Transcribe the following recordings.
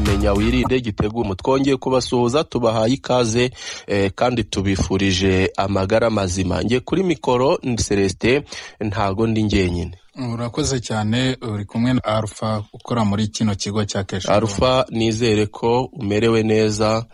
menya wirinde igitegumo twongeye kubasuhuza tubahaye ikaze eh, kandi tubifurije amagara mazima njye kuri mikoro ni celestin ntago ndi njyenyine urakoze cyane uri kumwe na arufa ukora muri kino kigo cya keshi arufa nizere ko umerewe neza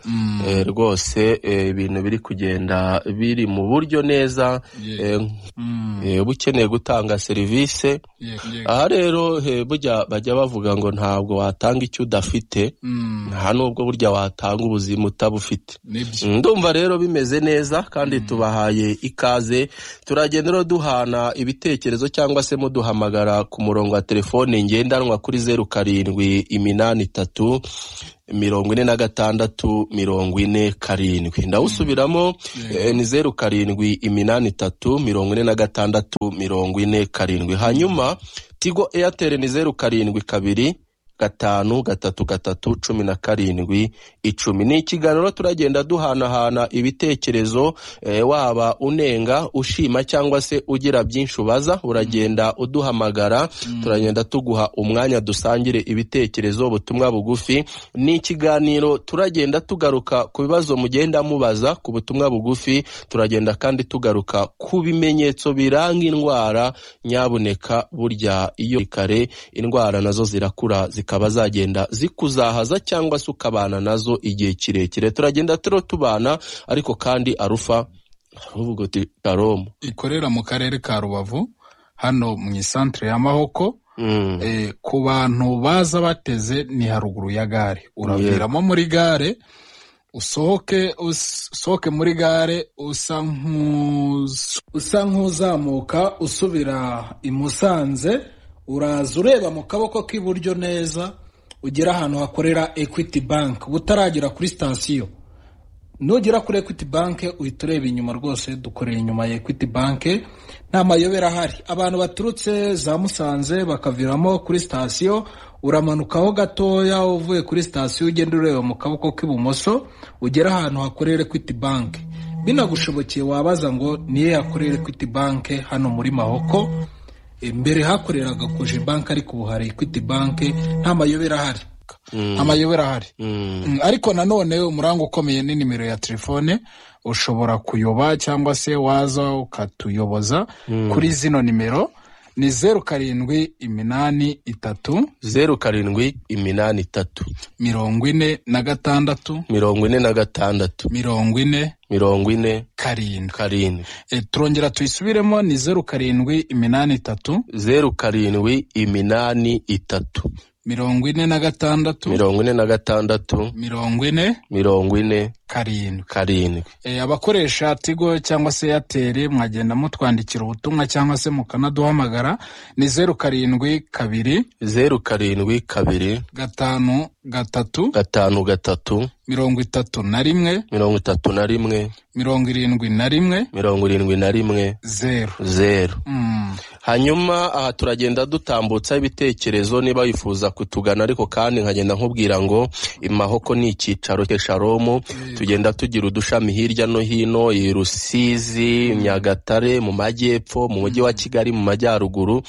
eh, rwose eh, ibintu biri kugenda biri mu buryo neza Ye- eh, Mm, eh, uba ukeneye gutanga serivisi ye- ye- aha rero eh, burya bajya bavuga ngo ntabwo watanga icyo udafite Mm, nta nubwo burya watanga ubuzima utabufite nibyo ndumva rero bimeze neza kandi tubahaye ikaze turagenda rero duhana ibitekerezo cyangwa se muduhamagara ku murongo wa telefone ngendanwa kuri zeru karindwi iminani itatu mirongo ine na gatandatu mirongo ine karindwi ndawusubiramo eh, ni zeru karindwi iminani itatu mirongo ine na gatandatu mirongo ine karindwi hanyuma tigo airtel ni zeru karindwi kabiri gatanu gatatu gatatu cumi na karindwi icumi ni ikiganiro turagenda duhanahana ibitekerezo eh, waba unenga ushima cyangwa se ugira byinshi ubaza uragenda uduhamagara turagenda tuguha umwanya dusangire ibitekerezo ubutumwa bugufi ni ikiganiro turagenda tugaruka ku bibazo mugenda mubaza ku butumwa bugufi turagenda kandi tugaruka ku bimenyetso biranga indwara nyabuneka burya iyo kare indwara nazo zirakura zikaba zagenda zikuzahaza cyangwa se ukabana nazo igihe kirekire turagenda turo tubana ariko kandi arufa uvuga uti karomu ikorera mu karere ka rubavu hano mu isantere ya mahoko Mm. eh, ku bantu baza bateze ni haruguru ya gare uraviramo muri gare usohoke us- usohoke muri gare usa nk'uz- usa nk'uzamuka usubira i musanze uraza ureba mu kaboko k'iburyo neza ugera ahantu hakorera equity bank butaragera kuri sitasiyo nugera kuri equity bank uhita ureba inyuma rwose dukorera inyuma ya equity bank nta mayobera ahari abantu baturutse za musanze bakaviramo kuri sitasiyo uramanukaho gatoya uvuye kuri sitasiyo ugenda ureba mu kaboko k'ibumoso ugera ahantu hakorera equity bank binagushobokeye wabaza ngo niyo yakorera equity bank hano muri mahoko mbere hakoreraga koje bank ariko ubu hari equity bank nta mayobera ahari amayobera ahari Mm. Mm, ariko nanone umuranga ukomeye ni nimero ya telefone ushobora kuyoba cyangwa se waza ukatuyoboza kuri zino nimero ni zeru karindwi iminani itatu zeru karindwi iminani itatu mirongo ine na gatandatu mirongo ine na gatandatu mirongo ine mirongo ine karindwi karindwi e, turongera tuyisubiremo ni zeru karindwi iminani itatu zeru karindwi iminani itatu mirongo ine na gatandatu mirongo ine na gatandatu mirongo ine mirongo ine karindwi karindwi e, abakoresha tigo cyangwa se eyateri mwagenda mutwandikira ubutumwa cyangwa se mukanaduhamagara ni zeru karindwi kabiri zeru karindwi kabiri gatanu gatatu gatanu gatatu mirongo itatu na rimwe mirongo itatu na rimwe mirongo irindwi na rimwe mirongo irindwi na rimwe zeru zeru Mm, hanyuma aha turagenda dutambutsa ibitekerezo niba wifuza kutugana ariko kandi nkagenda nkubwira ngo imahoko ni icyicaro cy'esharomu tugenda tugira udushami hirya no hino i rusizi nyagatare mu majyepfo mu mujyi wa kigali mu majyaruguru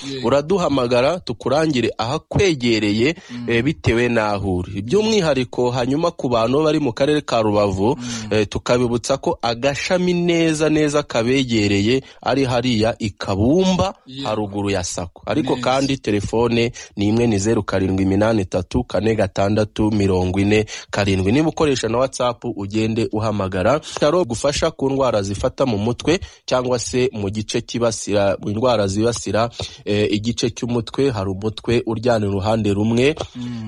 uraduhamagara tukurangire ahakwegereye eh, bitewe n'aho uri by'umwihariko hanyuma ku bantu bari mu karere ka rubavu eh, tukabibutsa ko agashami neza neza kabegereye ari hariya i kabumba Yeah. haruguru ya sako ariko Neza. kandi telefone ni imwe ni zeru karindwi iminani itatu kane gatandatu mirongo ine karindwi niba ukoresha na watsapu ugende uhamagara karo gufasha ku ndwara zifata mu mutwe cyangwa se mu gice kibasira mu ndwara zibasira eh, igice cy'umutwe hari umutwe uryana uruhande rumwe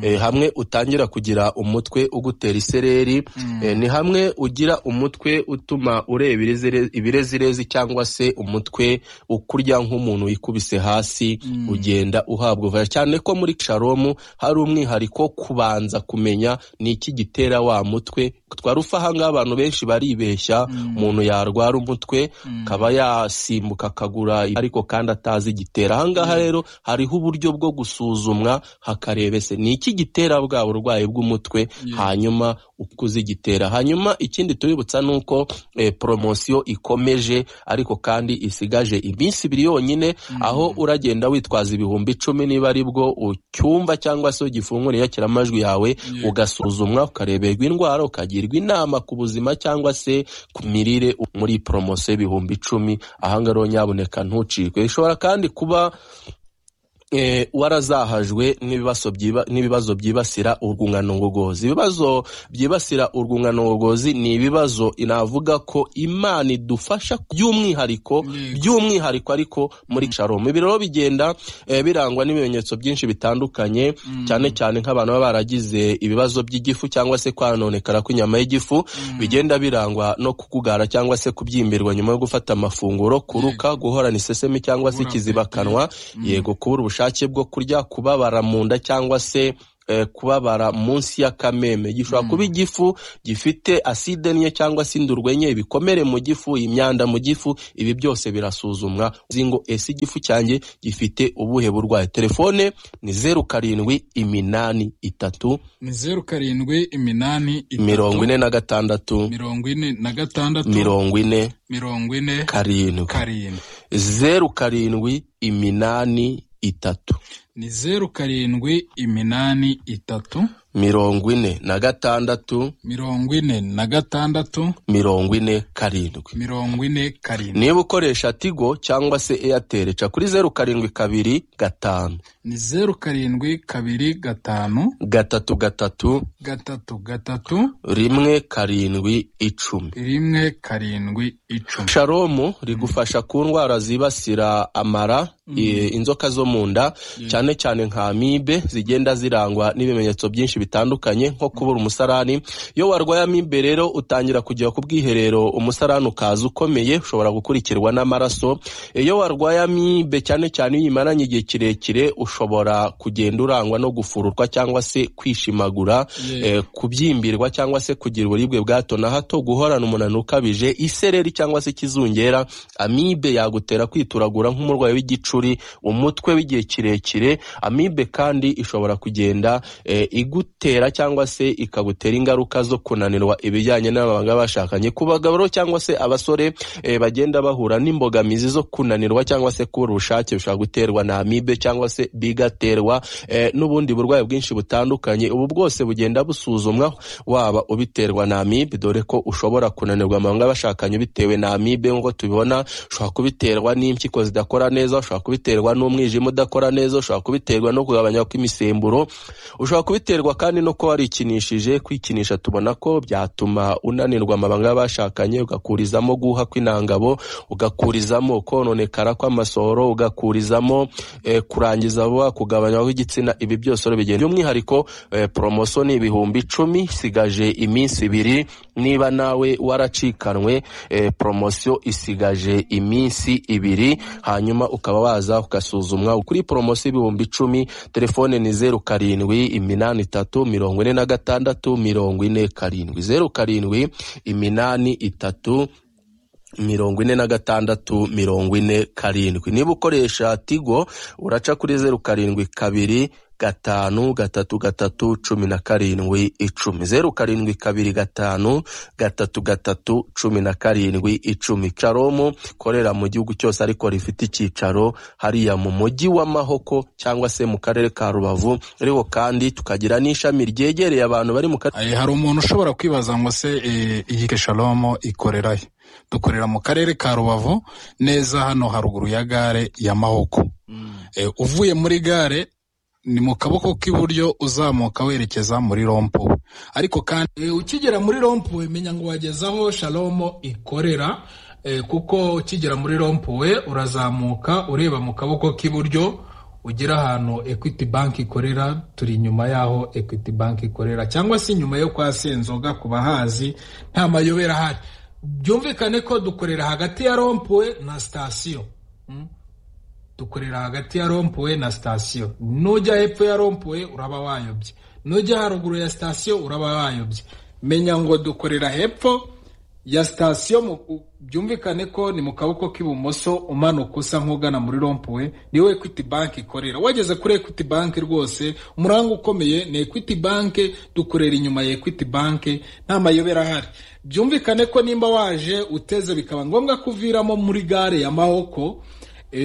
eh, hamwe utangira kugira umutwe ugutera isereri eh, ni hamwe ugira umutwe utuma ureba irezire- ibirezirezi cyangwa se umutwe ukurya nk'umuntu wikubise hasi ugenda uhabwa ubufasha cyane ko muri sharomu hari umwihariko wo kubanza kumenya ni iki gitera wa mutwe twarufa ahangaha abantu benshi baribeshya umuntu yarwara umutwe akaba yasimbuka akagura ariko kandi atazi igitera ahangaha rero hariho uburyo bwo gusuzumwa hakarebese ni iki gitera bwa burwayi bw'umutwe hanyuma uko uzigitera hanyuma ikindi tubibutsa ni uko eh, poromosiyo ikomeje ariko kandi isigaje iminsi ibiri yonyine aho uragenda witwaza ibihumbi icumi niba ari bwo ucyumva cyangwa se ugifungura iyakiramajwi yawe ugasuzumwa ukareberwa indwara ukagirwa inama ku buzima cyangwa se ku mirire muri poromosiyo y'ibihumbi icumi ahangaha rero nyabuneka ntucikwe ishobora kandi kuba eh, warazahajwe n'ibibazo byiba- n'ibibazo byibasira urwungano ngogozi ibibazo byibasira urwungano ngogozi ni ibibazo navuga ko imana idufasha by'umwihariko by'umwihariko ariko muri sharomu ibi rero bigenda eh, birangwa n'ibimenyetso byinshi bitandukanye cyane cyane nk'abantu baba baragize ibibazo by'igifu cyangwa se kwanonekara kw'inyama y'igifu bigenda birangwa no kukugara cyangwa se kubyimbirwa nyuma yo gufata amafunguro kuruka guhorana isesemi cyangwa se Guhura ikizibakanwa yego kubura ubushake bwo kurya kubabara mu nda cyangwa se eh, kubabara munsi y'akameme gishobora kuba igifu gifite aside nke cyangwa se indurwe nke ibikomere mu gifu imyanda mu gifu ibi byose birasuzumwa uzi ngo ese igifu cyanjye gifite ubuhe burwayi telefone ni zeru karindwi iminani itatu ni zeru karindwi iminani itatu, mirongo ine na gatandatu mirongo ine na gatandatu mirongo ine mirongo ine karindwi karindwi zeru karindwi iminani itatu ni zeru karindwi iminani itatu mirongo ine na gatandatu mirongo ine na gatandatu mirongo ine karindwi mirongo ine karindwi niba ukoresha tigo cyangwa se eyateri ca kuri zeru karindwi kabiri gatanu ni zeru karindwi kabiri gatanu gatatu gatatu gatatu gatatu rimwe karindwi icumi rimwe karindwi icumi sharomu rigufasha ku ndwara zibasira amara i- inzoka zo mu nda cyane cyane nka amibe zigenda zirangwa n'ibimenyetso byinshi bitandukanye nko kubura umusarani iyo warwaye amibe rero utangira kujya ku bwiherero umusarani ukaza ukomeye ushobora gukurikirwa n'amaraso iyo warwaye amibe cyane cyane iyo uyimaranye igihe kirekire ushobora kugenda urangwa no gufururwa cyangwa se kwishimagura eh, kubyimbirwa cyangwa se kugira uburibwe bwa hato na hato guhorana umunaniro ukabije isereri cyangwa se ikizungera amibe yagutera kwituragura nk'umurwayi w'igicuri umutwe w'igihe kirekire amibe kandi ishobora kugenda eh, igutera cyangwa se ikagutera ingaruka zo kunanirwa ibijyanye n'ababanga bashakanye ku bagabo rero cyangwa se abasore eh, bagenda bahura n'imbogamizi zo kunanirwa cyangwa se kubura ubushake bishobora guterwa na amibe cyangwa se bigaterwa eh, n'ubundi burwayi bwinshi butandukanye ubu bwose bugenda busuzumwa waba ubiterwa na amibe dore ko ushobora kunanirwa amabanga bashakanye bitewe na amibe nk'uko tubibona ushobora kubiterwa n'impyiko zidakora neza ushobora kubiterwa n'umwijima udakora neza ushobora kubiterwa no kugabanya kw'imisemburo ushobora kubiterwa kandi no kuba warikinishije kwikinisha tubona ko byatuma unanirwa amabanga y'abashakanye ugakurizamo guha kw'intangabo ugakurizamo kononekara kw'amasohoro ugakurizamo eh, kurangiza vuba kugabanywa kw'igitsina ibi byose rero bigenda by'umwihariko eh, poromosiyo ni ibihumbi icumi isigaje iminsi ibiri niba nawe waracikanwe eh, poromosiyo isigaje iminsi ibiri hanyuma ukaba waza ugasuzumwa kuri poromosiyo ibihumbi icumi telefone ni zeru karindwi iminani itatu mirongo ine na gatandatu mirongo ine karindwi zeru karindwi iminani itatu mirongo ine na gatandatu mirongo ine karindwi niba ukoresha tigo uraca kuri zeru karindwi kabiri gatanu gatatu gatatu cumi na karindwi icumi zeru karindwi kabiri gatanu gatatu gatatu cumi na karindwi icumi caromu ikorera mu gihugu cyose ariko rifite icyicaro hariya mu mujyi wa mahoko cyangwa se mu karere ka rubavu ariko kandi tukagira n'ishami ryegereye abantu bari mu karere Eh, hari umuntu ushobora kwibaza ngo se eh, iyi keshalomo ikorera he dukorera mu karere ka rubavu neza hano haruguru ya gare ya mahoko Eh, uvuye muri gare ni mu kaboko k'iburyo uzamuka werekeza muri rompuwe ariko kandi E, ukigera muri rompuwe menya ngo wageze aho shalomo ikorera e, kuko ukigera muri rompuwe urazamuka ureba mu kaboko k'iburyo ugera ahantu equity bank ikorera turi inyuma y'aho equity bank ikorera cyangwa se inyuma yo kwa senzoga ku bahazi nta mayobera ahari byumvikane ko dukorera hagati ya rompuwe na sitasiyo Mm. dukorera hagati ya rompuwe na sitasiyo nujya hepfo ya rompuwe uraba wayobye nujya haruguru ya sitasiyo uraba wayobye menya ngo dukorera hepfo ya sitasiyo byumvikane ko ni mu kaboko k'ibumoso umanuka usa nk'ugana muri rompuwe niwe equity bank ikorera wageze kuri equity bank rwose umuranga ukomeye ni equity bank dukorera inyuma ya equity bank nta mayobera ahari byumvikane ko nimba waje uteze bikaba ngombwa ko uviramo muri gare ya mahoko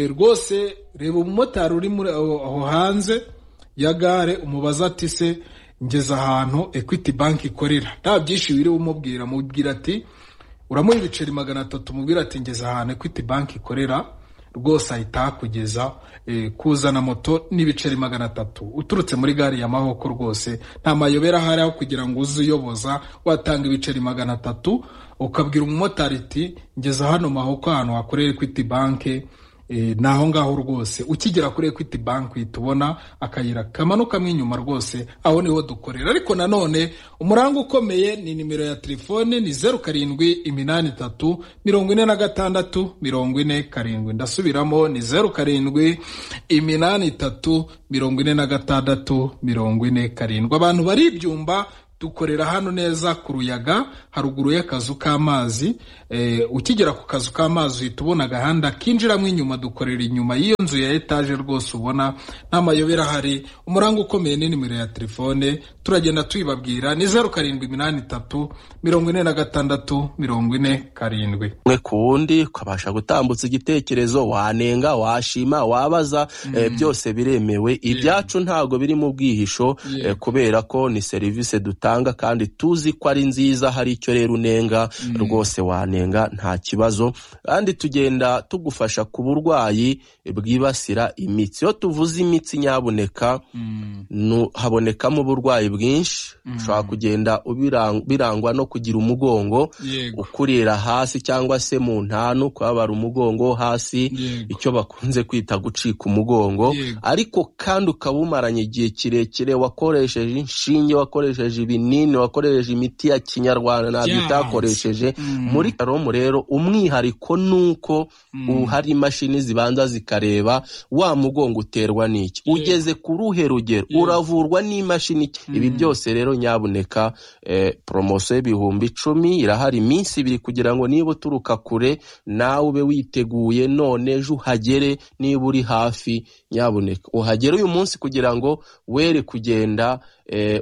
rwose reba umumotari uri aho hanze ya gare umubaza ati se ngeze ahantu equity bank ikorera nta byinshi wiriwe umubwira mubwira ati uramuha ibiceri magana atatu umubwira ati ngeze ahantu equity bank ikorera rwose ahita hakugeza kuzana moto n'ibiceri magana atatu uturutse muri gare ya mahoko rwose nta mayobera ahari aho kugira ngo uze uyoboza watanga ibiceri magana atatu ukabwira umumotari ati ngeze hano mahoko ahantu hakorera equity bank ni aho ngaho rwose ukigera kuri equity bank uhita ubona akayira kamanukamo inyuma rwose aho niho dukorera ariko nanone umuranga ukomeye ni nimero ya telefone ni zeru karindwi iminani itatu mirongo ine na gatandatu mirongo ine karindwi ndasubiramo ni zeru karindwi iminani itatu mirongo ine na gatandatu mirongo ine karindwi abantu bari ibyumba dukorera hano neza ku ruyaga haruguru y'akazu k'amazi ukigera ku kazu k'amazi uhita ubona agahanda kinjiramo inyuma dukorera inyuma y'iyo nzu ya etaje rwose ubona n'amayobera ahari umuranga ukomeye ni nimero ya telefone turagenda tuyibabwira ni zeru karindwi iminani itatu mirongo ine na gatandatu mirongo ine karindwi umwe ku wundi ukabasha gutambutsa igitekerezo wanenga washima wabaza byose biremewe ibyacu ntabwo biri mu bwihisho kubera ko ni serivisi dutanga kandi tuzi ko ari nziza hari icyo rero unenga rwose wanenga nta kibazo kandi tugenda tugufasha ku burwayi bwibasira imitsi iyo tuvuze imitsi nyaboneka habonekamo uburwayi bwinshi ushobora kugenda birangwa no kugira umugongo ukurira hasi cyangwa se mu ntanu kubabara umugongo hasi icyo bakunze kwita gucika umugongo ariko kandi ukaba umaranye igihe kirekire wakoresheje inshinge wakoresheje ibintu ibinini wakoresheje imiti ya kinyarwanda ntabyo itakoresheje muri karomu rero umwihariko ni uko hari imashini zibanza zikareba wa mugongo uterwa n'iki ugeze ku ruhe rugero uravurwa n'imashini ibi byose rero nyaboneka poromosiyo y'ibihumbi icumi irahari iminsi ibiri kugira ngo niba uturuka kure nawe ube witeguye none ejo uhagere niba uri hafi nyaboneka uhagere uyu munsi kugira ngo were kugenda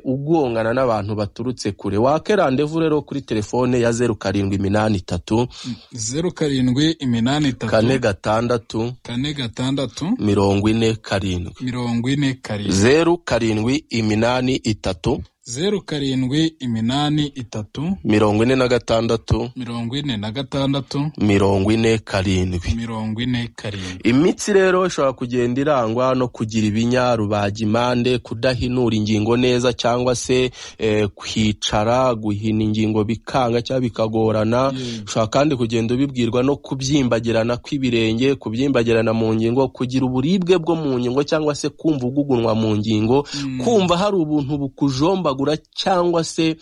ugongana n'abantu baturutse kure wake randevu rero kuri telefone ya zeru karindwi iminani itatu zeru karindwi iminani itatu kane gatandatu kane gatandatu mirongo ine karindwi mirongo ine karindwi zeru karindwi iminani itatu zeru karindwi iminani itatu mirongo ine na gatandatu mirongo ine na gatandatu mirongo ine karindwi mirongo ine karindwi imitsi rero ishobora kugenda irangwa no kugira ibinya rubagimpande kudahinura ingingo neza cyangwa se eh, kwicara guhina ingingo bikanga cyangwa bikagorana ushobora kandi kugenda ubibwirwa no kubyimbagirana kw'ibirenge kubyimbagirana mu ngingo kugira uburibwe bwo mu ngingo cyangwa se kumva ugugunwa mu ngingo mm. kumva hari ubuntu bukujomba cyangwa se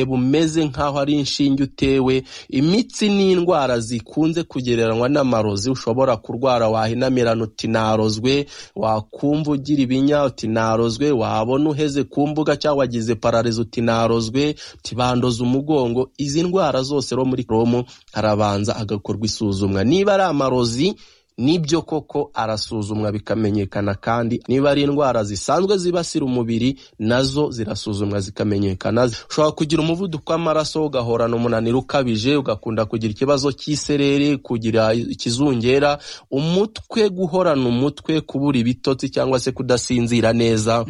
bumeze nk'aho ari inshinge utewe imitsi ni indwara zikunze kugereranywa n'amarozi ushobora kurwara wahinamirana uti narozwe wakumva ugira ibinya uti narozwe wabona uheze ku mbuga cyangwa wagize pararizo uti narozwe tibandoza umugongo izi ndwara zose ro muri kromo harabanza agakorwa isuzumwa niba ari amarozi nibyo koko arasuzumwa bikamenyekana kandi niba ari indwara zisanzwe zibasira umubiri nazo zirasuzumwa zikamenyekana ushobora kugira umuvuduko w'amaraso ugahorana umunaniro ukabije ugakunda kugira ikibazo cy'isereri kugira ikizungera umutwe guhorana umutwe kubura ibitotsi cyangwa se kudasinzira neza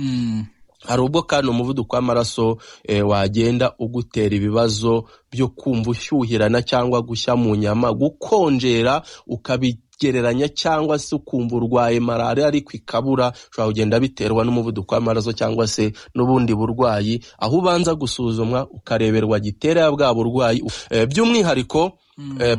hari ubwo kandi umuvuduko w'amaraso wagenda ugutera ibibazo byo kumva ushyuhirana cyangwa gushya mu nyama gukonjera ukabi gereranya cyangwa se ukumva urwaye malariya ariko ikabura ushobora kugenda biterwa n'umuvuduko w'amaraso cyangwa se n'ubundi burwayi aho ubanza gusuzumwa ukareberwa gitera bwa burwayi by'umwihariko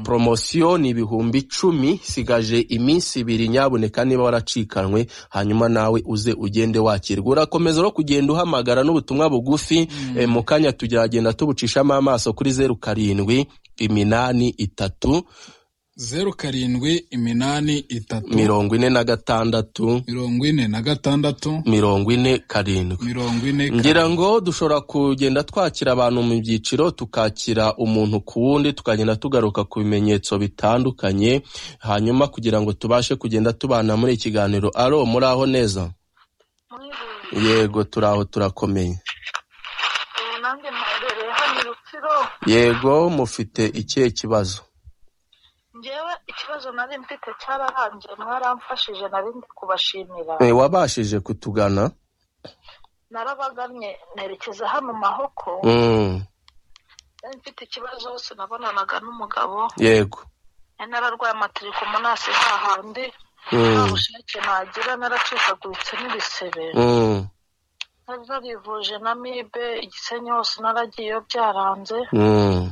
poromosiyo ni ibihumbi icumi sigaje iminsi ibiri nyaboneka niba waracikanwe hanyuma nawe uze ugende wakirwa urakomeza no kugenda uhamagara n'ubutumwa bugufi mu kanya tugeragenda tubucishamo amaso kuri zeru karindwi iminani itatu zeru karindwi iminani itatu mirongo ine na gatandatu mirongo ine na gatandatu mirongo ine karindwi mirongo ine ngira ngo dushobora kugenda twakira abantu mu byiciro tukakira umuntu ku wundi tukagenda tugaruka ku bimenyetso bitandukanye hanyuma kugira ngo tubashe kugenda tubana muri ikiganiro aro muri aho neza yego turi aho turakomeye nanjye mperereye hano i rutsiro yego mufite ikihe kibazo ngewe ikibazo nari mfite cyararangiye mwaramfashije nari ndi kubashimira Eh, wabashije kutugana narabagamye nerekeza hano mahoko Mm, nari mfite ikibazo hose nabonanaga n'umugabo yego nari nararwaye amatirikomo nasi hahandi Mm. nta bushake nagira naracikaguritse n'ibisebe Mm, nari narivuje na mibe igisenyi hose naragiyeyo byaranze mm,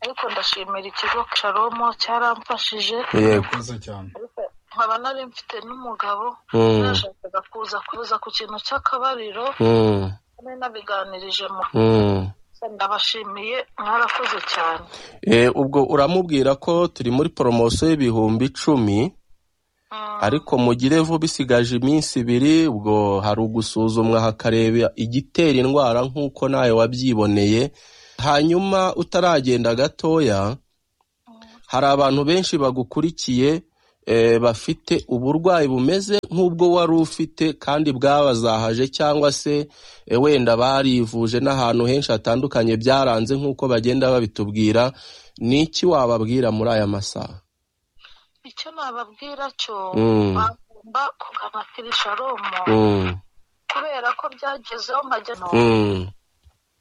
ariko ndashimira ikigo caromo cyaramfashije yego murakoze cyane ariko nkaba nari mfite n'umugabo Mm, nashakaga kuza kuza ku kintu cy'akabariro mm, nari nabiganirije mu mm. ndabashimiye mwarakoze cyane Eh, ubwo uramubwira ko turi muri poromosiyo y'ibihumbi icumi Mm, ariko mugire vuba bisigaje iminsi ibiri ubwo hari ugusuzumwa hakareba igitera indwara nk'uko nawe wabyiboneye hanyuma utaragenda gatoya hari abantu benshi bagukurikiye eh, bafite uburwayi bumeze nk'ubwo wari ufite kandi bwabazahaje cyangwa se eh, wenda barivuje n'ahantu henshi hatandukanye byaranze nk'uko bagenda babitubwira ni iki wababwira muri aya masaha icyo nababwira cyo Mm. bagomba kugana kirisharomo mm, kubera ko byagezeho nkajya mm,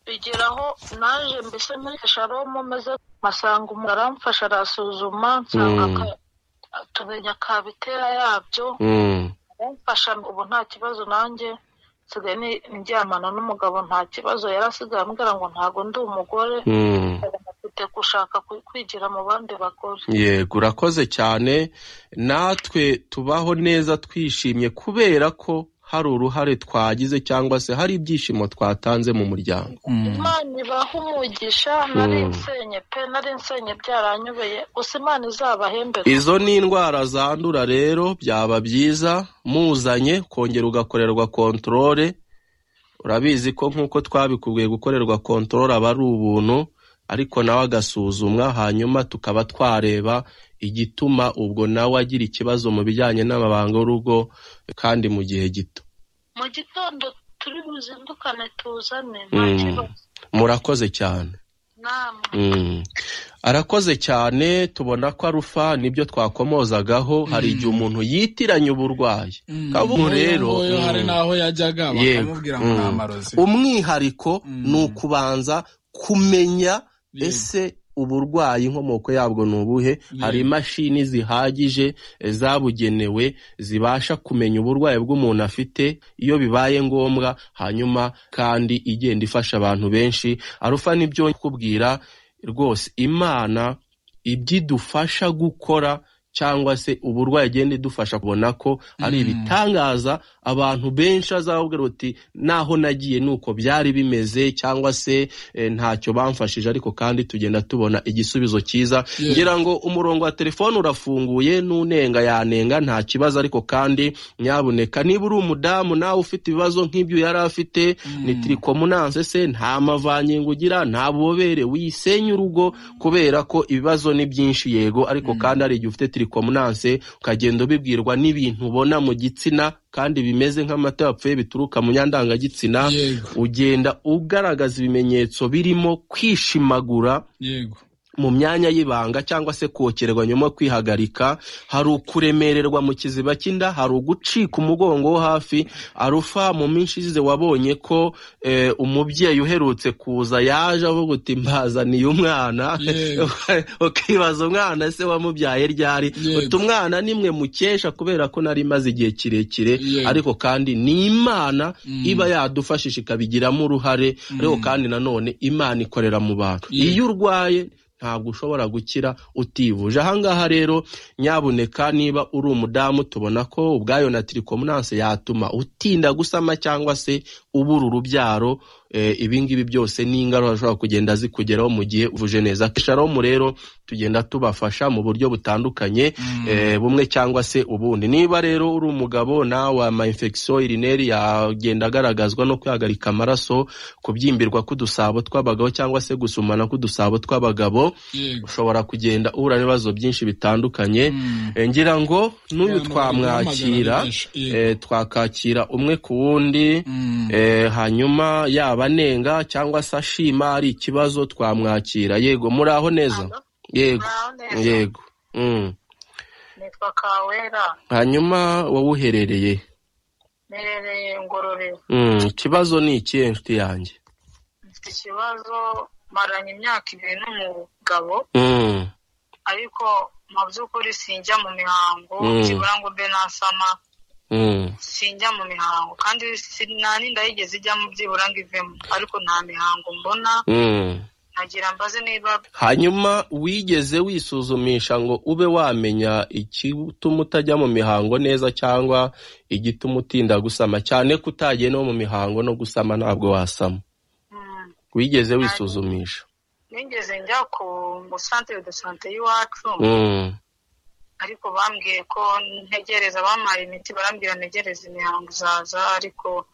bigeraho naje mbese muri kirisharomo meze masanga umuntu aramfasha arasuzuma nsanga Mm. ka- tumenya akabitera yabyo mm. kumfasha ubu nta kibazo nanjye nsigaye ni- ndyamana n'umugabo nta kibazo yari asigaye ambwira ngo ntabwo ndi umugore Mm. mfite gushaka ku- kwigira mu bandi bagore yego urakoze cyane natwe tubaho neza twishimye kubera ko hari uruhare twagize cyangwa se hari ibyishimo twatanze mu muryango Mm, imana ibaha umugisha nari Mm. nsenye pe nari nsenye byaranyobeye gusa imana izabahembe izo ni indwara zandura rero byaba byiza muzanye kongera ugakorerwa kontorore urabizi ko nk'uko twabikubwiye gukorerwa kontorore aba ari ubuntu ariko nawe agasuzumwa hanyuma tukaba twareba igituma ubwo nawe agira ikibazo mu bijyanye n'amabanga y'urugo kandi mu gihe gito mu gitondo turi buzindukane tuzane nta Mm. kibazo murakoze cyane namwe Mm. arakoze cyane tubona ko arufa nibyo twakomozagaho hari igihe umuntu yitiranya uburwayi mm, kabo nk'uyu rero, nguyu mm. hari n'aho yajyaga Yego, bakamubwira ngo mm. ni amarozi umwihariko Mm. ni ukubanza kumenya Yego. ese uburwayi inkomoko yabwo ni ubuhe hari imashini zihagije eh, zabugenewe zibasha kumenya uburwayi bw'umuntu afite iyo bibaye ngombwa hanyuma kandi igenda ifasha abantu benshi arufa nibyo kubwira rwose imana ibyo idufasha gukora cyangwa se uburwayi igenda idufasha kubona ko ari Mm. ibitangaza abantu benshi azababwira uti naho nagiye ni uko byari bimeze cyangwa se eh, ntacyo bamfashije ariko kandi tugenda tubona igisubizo cyiza Yes. ngira ngo umurongo wa telefone urafunguye n'unenga yanenga nta kibazo ariko kandi nyabuneka niba uri umudamu nawe ufite ibibazo nk'ibyo yari afite ni tirikomunanse se nta mavangingo ugira nta bubobere wisenya urugo kubera ko ibibazo ni byinshi yego ariko kandi hari igihe ufite tirikomunanse ukagenda ubibwirwa n'ibintu ubona mu gitsina kandi bimeze nk'amata yapfuye bituruka mu nyandangagitsina yego ugenda ugaragaza ibimenyetso birimo kwishimagura yego mu myanya y'ibanga cyangwa se kokererwa nyuma yo kwihagarika hari ukuremererwa mu kiziba cy'inda hari ugucika umugongo wo hafi arufa mu minsi ishize wabonye ko eh, umubyeyi uherutse kuza yaje avuga uti mbazaniye umwana Yego. ukibaza umwana se wamubyaye ryari Yego. uti umwana ni mwe mukesha kubera ko nari maze igihe kirekire Yego. ariko kandi ni imana Mm. iba yadufashije ikabigiramo uruhare ariko kandi nanone imana ikorera mu bantu Yego. iyo urwaye ntabwo ushobora gukira utivuje ahangaha rero nyabuneka niba uri umudamu tubona ko ubwayo na tirikomunanse yatuma utinda gusama cyangwa se ubura urubyaro ibingibi byose ni ingaruka zishobora kugenda zikugeraho mu gihe uvuje neza kesharomu rero tugenda tubafasha mu buryo butandukanye bumwe cyangwa se ubundi niba rero uri umugabo nawe ama infection urineri yagenda agaragazwa no kwihagarika amaraso kubyimbirwa k'udusabo tw'abagabo cyangwa se gusumana k'udusabo tw'abagabo ushobora kugenda uhura n'ibibazo byinshi bitandukanye ngira ngo n'uyu twamwakira twakakira umwe ku wundi hanyuma yaba anenga cyangwa se ashima ari ikibazo twamwakira yego muri aho neza yego yego nitwa kawera hanyuma wowe uherereye mperereye ngororero ikibazo ni ikihe inshuti yanjye mfite ikibazo maranye imyaka ibiri n'umugabo ariko mu by'ukuri sinjya mu mihango nibura ngo mbe nasama sinjya mu mihango kandi nta n'inda yigeze ijyamo byibura ngo ivemo ariko nta mihango mbona nagira mbaze niba hanyuma wigeze wisuzumisha ngo ube wamenya igituma utajya mu mihango neza cyangwa igituma utinda gusama cyane ko utagiye no mu mihango no gusama ntabwo wasama wigeze wisuzumisha nigeze njya ku musantire de sante y'iwacu ariko bambwiye ko ntegereza bamara imiti barambwira ntegereza imihango uzaza ariko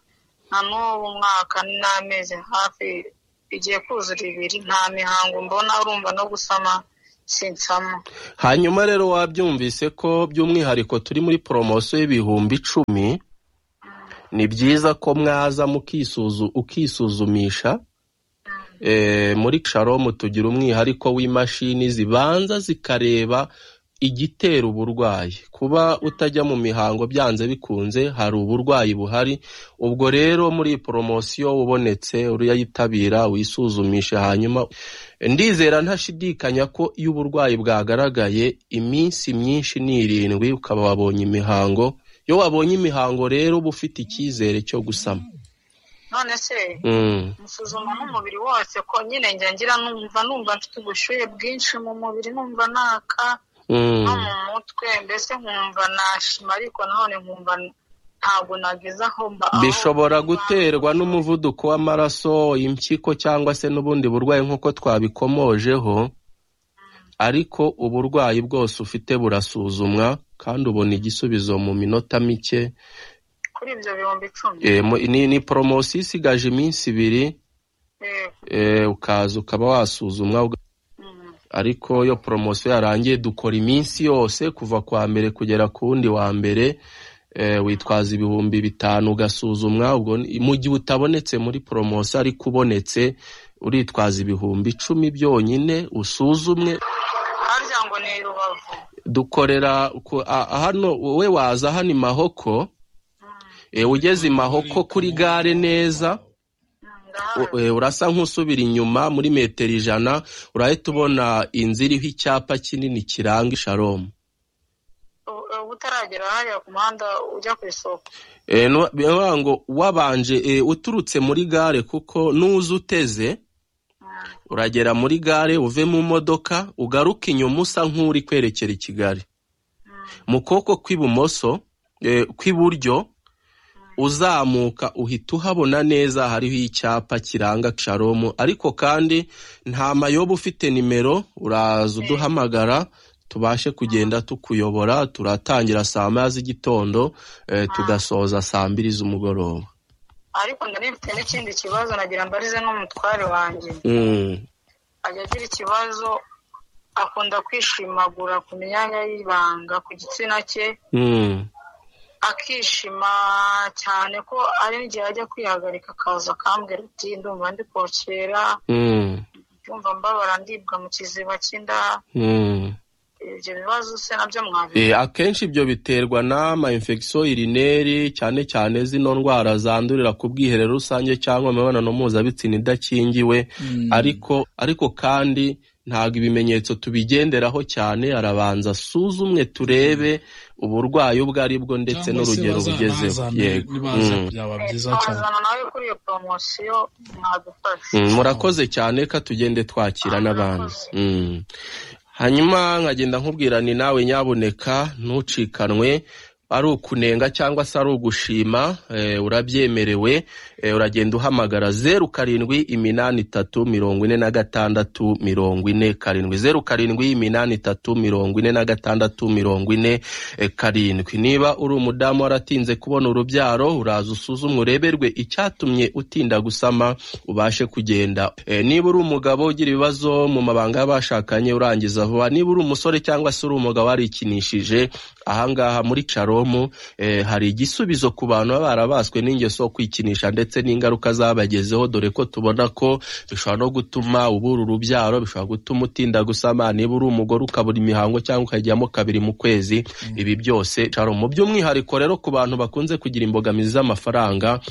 na n'ubu mwaka n'amezi hafi igiye kuzura ibiri nta mihango mbona urumva no gusama sinsama hanyuma rero wabyumvise ko by'umwihariko turi muri poromosiyo y'ibihumbi icumi ni byiza ko mwaza ukisuzumisha muri sharomu tugira umwihariko w'imashini zibanza zikareba igitera uburwayi kuba utajya mu mihango byanze bikunze hari uburwayi buhari ubwo rero muri poromosiyo ubonetse uriyitabira wisuzumishe hanyuma ndizera ntashidikanya ko iyo uburwayi bwagaragaye iminsi myinshi ni irindwi ukaba wabonye imihango iyo wabonye imihango rero uba ufite icyizere cyo gusama none se musuzuma n'umubiri wose ko nyine njya ngira numva numva mfite ubushyuhe bwinshi mu mubiri numva naka no mu mutwe mbese nkumva nashima ariko nanone nkumva ntabwo nageze aho mba bishobora guterwa n'umuvuduko w'amaraso impyiko cyangwa se n'ubundi burwayi nk'uko twabikomojeho ariko uburwayi bwose ufite burasuzumwa kandi ubona igisubizo mu minota mike kuri ibyo bihumbi icumi ni poromosiyo isigaje iminsi ibiri ukaza ukaba wasuzumwa ariko iyo poromosiyo yarangiye dukora iminsi yose kuva kuwa mbere kugera ku wundi wa mbere witwaza ibihumbi bitanu ugasuzumwa mu gihe utabonetse muri poromosiyo ariko ubonetse uritwaza ibihumbi icumi byonyine usuzumwe harya ngo ni rubavu dukorera hano wowe waza hano i mahoko ugeze i mahoko kuri gare neza urasa nk'usubira inyuma muri metero ijana urahita ubona inzu iriho icyapa kinini kiranga isharomu utaragera hariya ku muhanda ujya ku isoko ngo wabanje uturutse muri gare kuko n'uza uteze uragera muri gare uve mu modoka ugaruke inyuma usa nk'uri kwerekera i Kigali mu kuboko kw'ibumoso kw'iburyo uzamuka uhita uhabona neza hariho icyapa kiranga sharomu ariko kandi nta mayobo ufite nimero uraza uduhamagara tubashe kugenda tukuyobora turatangira saa moya z'igitondo tugasoza saa mbiri z'umugoroba ariko ndari mfite n'ikindi kibazo nagira mbarize n'umutware wanjye ajya agira ikibazo akunda kwishimagura ku myanya y'ibanga ku gitsina cye akishima cyane ko ari n'igihe ajya kwihagarika akaza akambwira ati ndumva ndi kokera ndumva mbabara ndibwa mu kiziba cy'inda ibyo bibazo se nabyo mwabiri akenshi ibyo biterwa n'ama infection urineri cyane cyane zino ndwara zandurira ku bwiherero rusange cyangwa imibonano mpuzabitsina idakingiwe ariko ariko kandi ntabwo ibimenyetso tubigenderaho cyane arabanza asuzumwe turebe uburwayi ubwo ari bwo ndetse n'urugero bugezeho yego murakoze cyane ko tugende twakira n'abandi hanyuma nkagenda nkubwirana nawe nyabuneka ntucikanwe ari ukunenga cyangwa se ari ugushima urabyemerewe uragenda uhamagara zeru karindwi iminani itatu mirongo ine na gatandatu mirongo ine karindwi zeru karindwi iminani itatu mirongo ine na gatandatu mirongo ine karindwi niba uri umudamu waratinze kubona urubyaro uraza usuzume ureberwe icyatumye utinda gusama ubashe kugenda niba uri umugabo ugira ibibazo mu mabanga y'abashakanye urangiza vuba niba uri umusore cyangwa se uri umugabo warikinishije ahangaha muri caromu hari igisubizo ku bantu baba barabaswe n'ingeso yo kwikinisha ndetse n'ingaruka zabagezeho dore ko tubona ko bishobora no gutuma ubura urubyaro bishobora gutuma utinda gusama niba uri umugore ukabura imihango cyangwa ukajyamo kabiri mu kwezi ibi byose caromu by'umwihariko rero ku bantu bakunze kugira imbogamizi z'amafaranga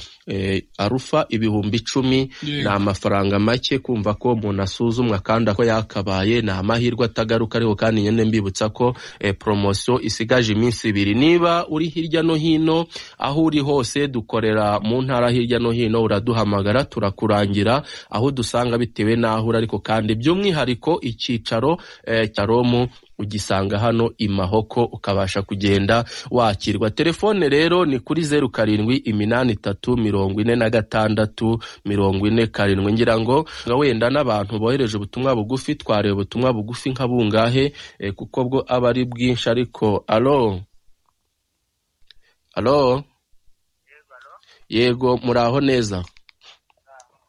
arufa ibihumbi icumi ni amafaranga make kumva ko umuntu asuzumwa kandi ako yakabaye ni amahirwe atagaruka ariko kandi nyine mbibutsa ko poromosiyo isigaje iminsi ibiri niba uri hirya no hino aho uri hose dukorera mu ntara hirya no hino uraduhamagara turakurangira aho dusanga bitewe n'aho uri ariko kandi by'umwihariko icyicaro cya romu ugisanga hano i mahoko ukabasha kugenda wakirwa telefone rero ni kuri zeru karindwi iminani itatu mirongo ine na gatandatu mirongo ine karindwi ngira ngo wenda n'abantu bohereje ubutumwa bugufi twareba ubutumwa bugufi nka bungahe kuko bwo aba ari bwinshi ariko alo alo yego muraho neza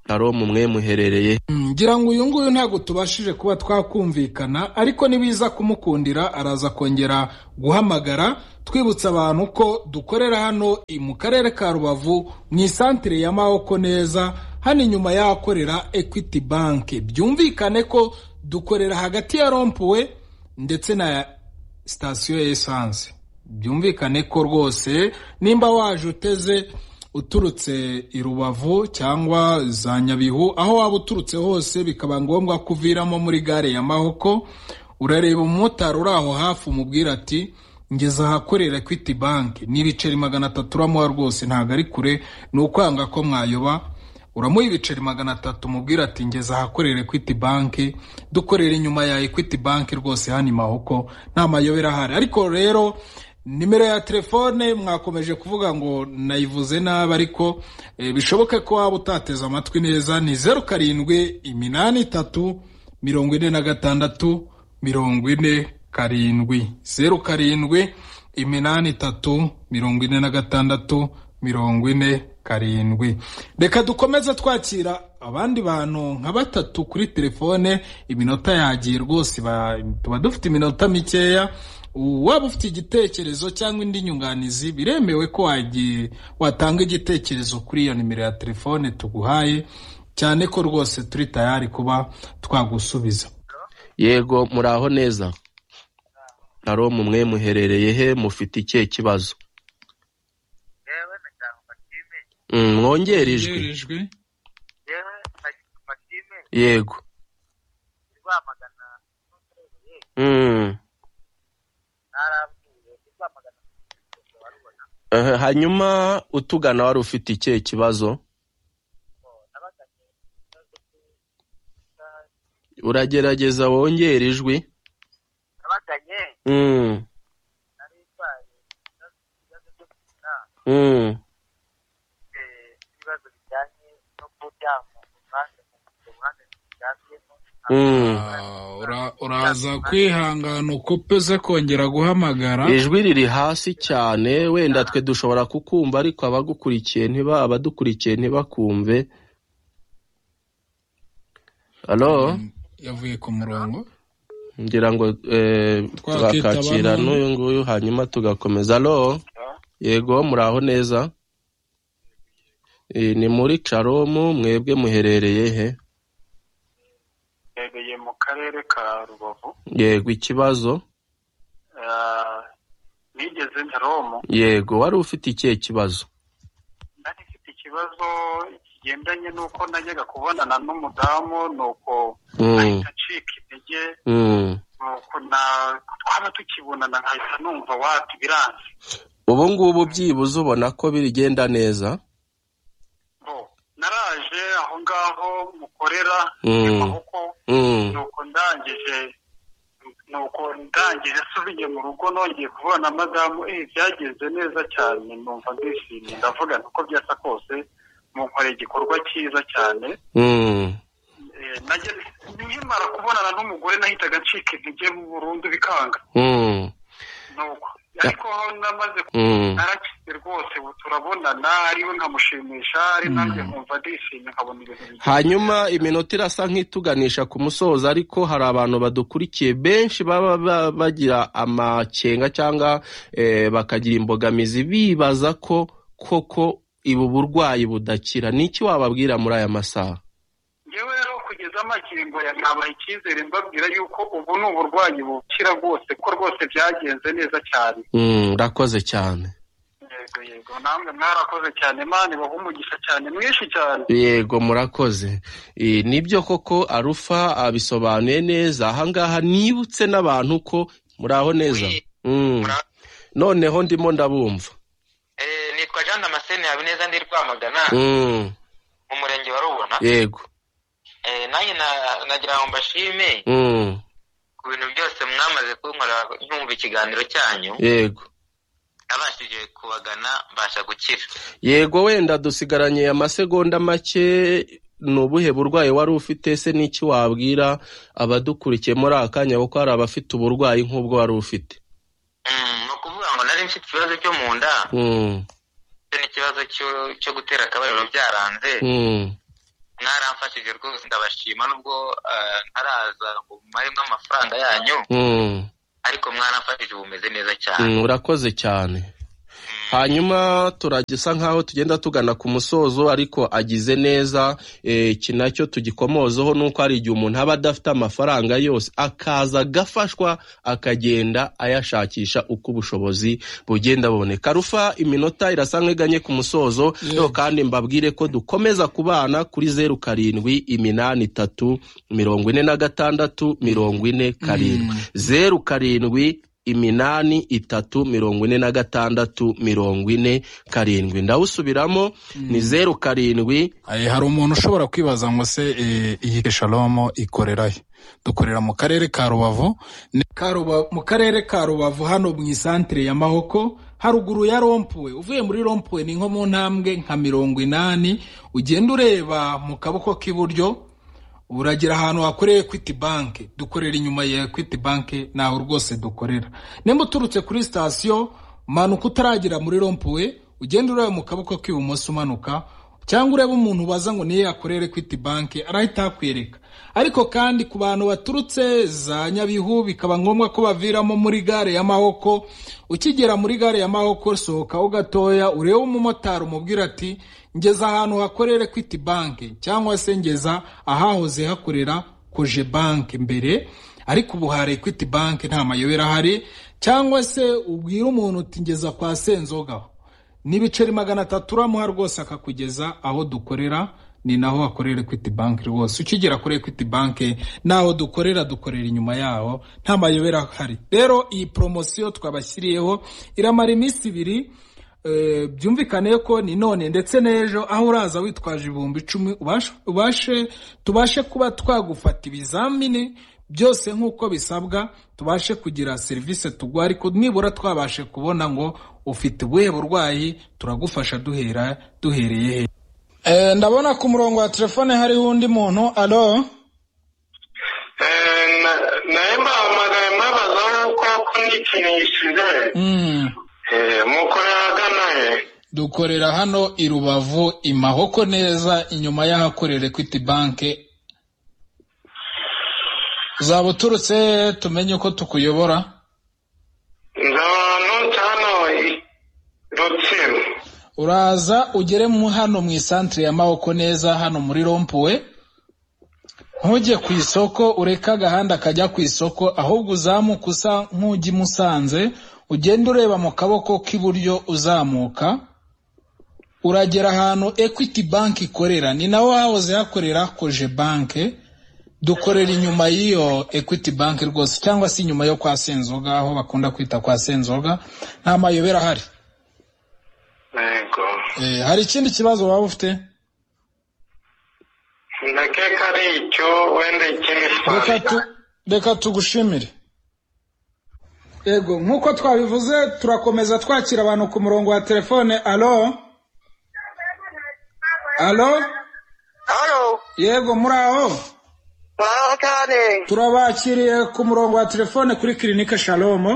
aro mumwe muherereye ngira ngo uyu nguyu ntabwo tubashije kuba twakumvikana ariko nibiza kumukundira araza kongera guhamagara twibutsa abantu ko dukorera hano mu karere ka rubavu mu isantire ya mawoko neza hano inyuma y'ahakorera equity bank byumvikane ko dukorera hagati ya rompuwe ndetse na sitasiyo ya esanse byumvikane ko rwose nimba waje uteze uturutse i rubavu cyangwa za nyabihu aho waba uturutse hose bikaba ngombwa ko uviramo muri gare ya mahoko urareba umumotari uri aho hafi umubwira ati ngeze ahakorera equity bank n'ibiceri magana atatu uramuha rwose ntabwo ari kure ni ukwanga ko mwayoba uramuha ibiceri magana atatu umubwira ati ngeze ahakorera equity bank dukorera inyuma ya equity bank rwose hano i mahoko nta mayobera ahari ariko rero nimero ya telefone mwakomeje kuvuga ngo nayivuze nabi ariko bishoboke ko waba utateze amatwi neza ni zeru karindwi iminani itatu mirongo ine na gatandatu mirongo ine karindwi zeru karindwi iminani itatu mirongo ine na gatandatu mirongo ine karindwi reka dukomeze twakira abandi bantu nka batatu kuri telefone iminota yagiye rwose tuba dufite iminota mikeya waba ufite igitekerezo cyangwa indi nyunganizi biremewe ko wagiye watanga igitekerezo kuri iyo nimero ya telefone tuguhaye cyane ko rwose turi tayari kuba twagusubiza yego muraho neza naro mumwe muherereye he mufite ikihe kibazo mwongere ijwi yego hanyuma utugana wari ufite ikihe kibazo uragerageza wongere ijwi uraza kwihangana ukupe ze kongera guhamagara ijwi riri hasi cyane wenda twe dushobora kukumva ariko abagukurikiye ntiba abadukurikiye ntibakumve alo yavuye ku murongo ngira ngo tuzakakira n'uyu nguyu hanyuma tugakomeza alo yego muraho neza ni muri caromu mwebwe muherereye he mbereye mu karere ka rubavu yego ikibazo nigeze nyaromo yego wari ufite ikihe kibazo nari mfite ikibazo kigendanye n'uko najyaga kubonana n'umudamu nuko ahita acika intege nuko twaba tukibonana nkahita numva wati biranze ubu ngubu byibuze ubona ko bigenda neza naraje aho ngaho mukorera amaboko nuko ndangije nuko ndangije asubiye mu rugo nongeye kubona na madamu eh byagenze neza cyane numva ndishimye ndavuga nuko byasa kose munkoreye igikorwa cyiza cyane nkimara kubonana n'umugore nahitaga ncika intege burundu bikanga nuko ariko aho namaze narakize rwose ubu turabonana ariwe nkamushimisha ari nanjye nkumva ndishimye nkabona ibintu hanyuma iminota irasa nk'ituganisha ku musozo ariko hari abantu badukurikiye benshi baba bagira amakenga cyangwa bakagira imbogamizi bibaza ko koko ubu burwayi budakira ni iki wababwira muri aya masaha yewe rero kugeza amakingo ya ntabaha icyizere mbabwira yuko ubu ni uburwayi bukira rwose ko rwose byagenze neza cyane urakoze cyane yego yego namwe mwarakoze cyane mani baha umugisha cyane mwinshi cyane yego murakoze nibyo koko arufa abisobanuye neza ahangaha nibutse n'abantu ko muraho neza noneho ndimo ndabumva nitwa jean damascene habineza ndi rwamagana mu murenge wa rubona yego nanjye nagira ngo mbashime ku bintu byose mwamaze kunkora nyumva ikiganiro cyanyu yego nabashije kubagana mbasha gukira yego wenda dusigaranye amasegonda make ni ubuhe burwayi wari ufite se n'iki wabwira abadukurikiye muri aka kanya kuko hari abafite uburwayi nk'ubwo wari ufite ni ukuvuga ngo nari mfite ikibazo cyo mu nda n'ikibazo cyo gutera akabariro byaranze mwaramfashije rwose ndabashima nubwo ntaraza ngo mumaremo amafaranga yanyu ariko mwaramfashije ubu umeze neza cyane urakoze cyane hanyuma turagisa nk'aho tugenda tugana ku musozo ariko agize neza iki nacyo tugikomozeho ni uko hari igihe umuntu aba adafite amafaranga yose akaza agafashwa akagenda ayashakisha uko ubushobozi bugenda buboneka rufa iminota irasa nk'iganye ku musozo kandi mbabwire ko dukomeza kubana kuri zeru karindwi iminani itatu mirongo ine na gatandatu mirongo ine karindwi zeru karindwi iminani itatu mirongo ine na gatandatu mirongo ine karindwi ndawusubiramo ni zeru karindwi hari umuntu ushobora kwibaza ngo se iyi shalomo ikorera he dukorera mu karere ka rubavu mu karere ka rubavu hano mu isantire ya mahoko haruguru ya rompuwe uvuye muri rompuwe ni nko mu ntambwe nka mirongo inani ugenda ureba mu kaboko k'iburyo uragira ahantu hakoreye ekwiti banki dukorera inyuma ya ekwiti banki ntaho rwose dukorera nimba uturutse kuri sitasiyo manuka utaragera muri rompuwe ugenda ureba mu kaboko k'ibumoso umanuka cyangwa ureba umuntu ubaza ngo niyo yakorera ekwiti banki arahita hakwereka ariko kandi ku bantu baturutse za nyabihu bikaba ngombwa ko baviramo muri gare ya mahoko ukigera muri gare ya mahoko sohokaho gatoya urebe umumotari umubwira ati ngeza ahantu hakorera ekwiti banki cyangwa se ngeza ahahoze hakorera koje banki mbere ariko ubu hari ekwiti banki nta mayobera ahari cyangwa se ubwira umuntu uti ngeza kwa senzoga ni ibiceri magana atatu uramuha rwose akakugeza aho dukorera ni naho hakorera ekwiti banki rwose ukigera kuri ekwiti banki naho dukorera dukorera inyuma yaho nta mayobera ahari rero iyi poromosiyo twabashyiriyeho iramara iminsi ibiri byumvikane ko ni none ndetse n'ejo aho uraza witwaje ibihumbi icumi ubashe tubashe kuba twagufata ibizamini byose nk'uko bisabwa tubashe kugira serivisi tugwa ariko nibura twabashe kubona ngo ufite ubuhe burwayi turagufasha duhera duhereye he ndabona ku murongo wa telefone hariho undi muntu aro nayo mpamagaye mbabaza nk'uko n'ikintu gisigaye mukorera agana he dukorera hano i rubavu i mahoko neza inyuma y'ahakorera ekwiti banki zaba uturutse tumenye uko tukuyobora nzabana cyane rutsiro uraza ugere mu hano mu isantire ya mahoko neza hano muri rompuwe ntujye ku isoko ureke agahanda kajya ku isoko ahubwo uzamuka usa nk'ujya i musanze ugenda ureba mu kaboko k'iburyo uzamuka uragera ahantu ekwiti banki ikorera ni naho hahoze hakorera koje banki dukorera inyuma y'iyo ekwiti banki rwose cyangwa se inyuma yo kwa senzoga aho bakunda kwita kwa senzoga nta mayobera ahari yego hari ikindi kibazo waba ufite ndakeka ari icyo wenda ikindi Reka tu- reka tugushimire yego nk'uko twabivuze turakomeza twakira abantu ku murongo wa telefone alo alo yego muri aho muraho cyane turabakiriye ku murongo wa telefone kuri kirinike shalomo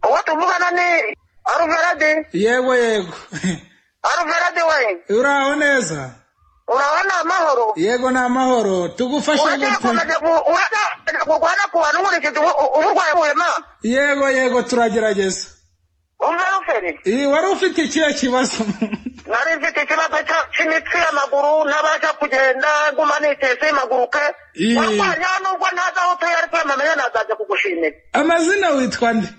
uwo tuvugana ni aruverade yego yego aruverade we uraho neza uraho ni amahoro yego ni amahoro tugufasha urajya kurwana ku bantu nkurikije uburwayi buhema yego yego turagerageza iyi wari ufite ikihe kibazo nari mfite ikibazo cy'imitsi y'amaguru n'abajya kugenda nguma nitese impaguruke warwanya nubwo ntazi aho utuye ariko yamamenya nazajya kugushimira amazina witwa nde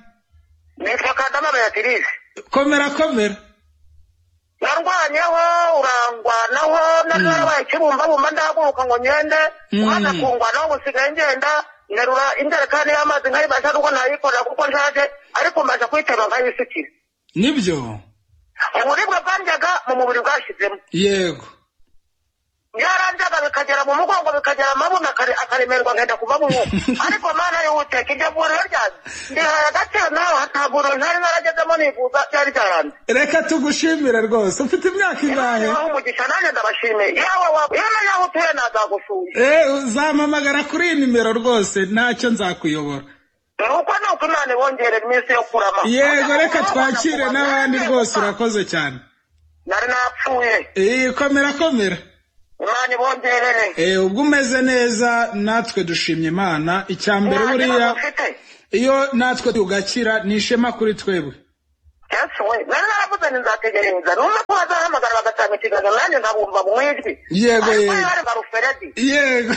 nitwa kadama beatrice komera komera narwanyeho urangwanaho nari narabaye ikibumbabumba ndahaguruka ngo ngende umwana akungwanaho gusigaye ngenda nterura injerekani y'amazi nkayibasha nuko nayikorera kuko nshaje ariko mbaje kuyitema nkayisukira nibyo uburibwe bwandyaga mu mubiri bwashyizemo yego byarandaga bikagera mu mugongo bikagera amabuno akaremerwa nkenda kuva mu mwuka ariko mana y'uwuteka iryo vuriro ryanjye ndihaye agaciro nawe hataguriro ntari naragezemo nivuza byari byaranze reka tugushimire rwose ufite imyaka ingahe aho umugisha nanjye ndabashimiye yawe wawe yewe yaho utuye nazagusuye eh uzampamagara kuri iyi nimero rwose ntacyo nzakuyobora uko ni uko imana ibongerera iminsi yo kurama yego reka twakire n'abandi rwose urakoze cyane nari napfuye eh komera komera imana ibongerere eee ubwo umeze neza natwe dushimye imana icya mbere buriya iyo natwe tugakira ni ishema kuri twebwe cyatsi we nari naravuze ni nzategereza numva ko bazahamagara bagatanga ikiganiro nanjye nkabumva mu ijwi yego yego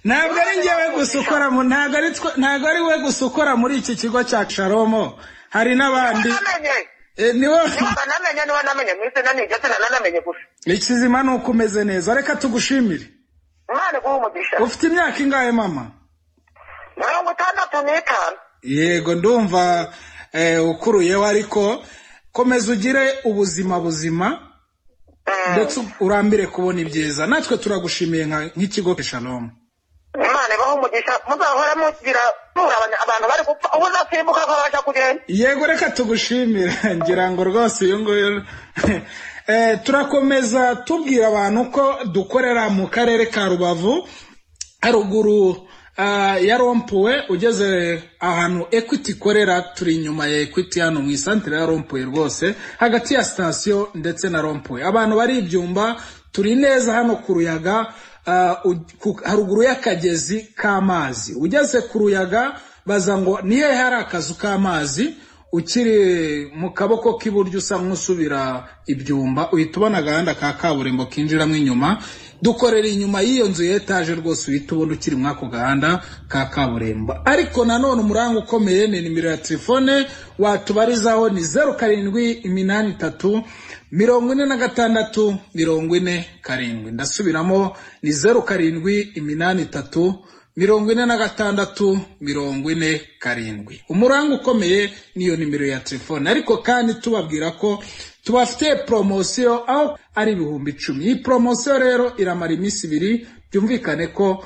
ntabwo ari ngewe gusa ukora mu ntabwo ari we gusa ukora muri iki kigo cya sharomo hari n'abandi niba namenye niba namenye mu izina ni ndetse nanamenye gusa ikizima ni uko umeze neza reka tugushimire umwana guha umugisha ufite imyaka ingahe mama mirongo itandatu n'itanu yego ndumva ukuruyeho ariko komeza ugire ubuzima buzima ndetse urambire kubona ibyiza natwe turagushimiye nk'ikigo keshanomu imana ibaho umugisha muzahora mugira mura abantu bari gupfa ubu uzasimbuka ko babasha kugenda yego reka tugushimire ngira ngo rwose uyu nguyu turakomeza tubwira abantu ko dukorera mu karere ka rubavu haruguru ya rompuwe ugeze ahantu ekwiti ikorera turi inyuma ya ekwiti hano mu isantere ya rompuwe rwose hagati ya sitasiyo ndetse na rompuwe abantu bari ibyumba turi neza hano ku ruyaga haruguru y'akagezi k'amazi ugeze ku ruyaga baza ngo ni hehe hari akazu k'amazi ukiri mu kaboko k'iburyo usa nk'usubira ibyumba uhita ubona agahanda ka kaburimbo kinjiramo inyuma dukorera inyuma y'iyo nzu ya etaje rwose uhita ubona ukiri muri ako gahanda ka kaburimbo ariko nanone umuranga ukomeye ni nimero ya telefone watubarizaho ni zeru karindwi iminani itatu mirongo ine na gatandatu mirongo ine karindwi ndasubiramo ni zeru karindwi iminani itatu mirongo ine na gatandatu mirongo ine karindwi umuranga ukomeye niyo nimero ya telefone ariko kandi tubabwira ko tubafite poromosiyo aho ari ibihumbi icumi iyi poromosiyo rero iramara iminsi ibiri byumvikane ko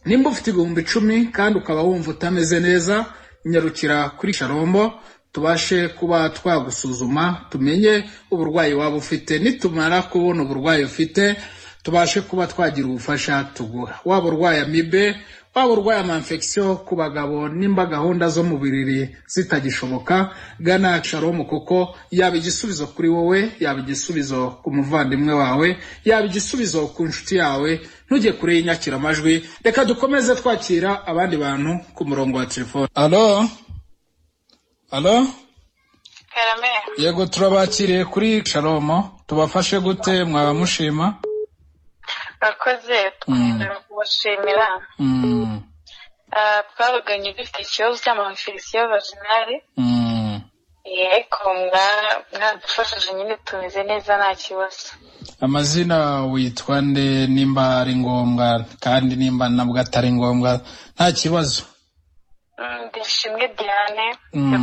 nimba ufite ibihumbi icumi kandi ukaba wumva utameze neza nyarukira kuri sharombo tubashe kuba twagusuzuma tumenye uburwayi waba ufite nitumara kubona uburwayi ufite tubashe kuba twagira ubufasha tugura waba urwaye amibe waba urwaye amanfegisiyo ku bagabo nimba gahunda zo mu biriri zitagishoboka gana sharomu kuko yaba igisubizo kuri wowe yaba igisubizo ku muvandimwe wawe yaba igisubizo ku nshuti yawe ntujye kure y'inyakiramajwi reka dukomeze twakira abandi bantu ku murongo wa telefone alo alo yego turabakiriye kuri sharomo tubafashe gute mwamushima bakoze twongera kubashimira twavuganye dufite ikibazo cy'amafilisiyo vaginale yego mwadufashije nyine tumeze neza nta kibazo amazina witwa nde nimba ari ngombwa kandi nimba nabwo atari ngombwa nta kibazo ndishimwe diane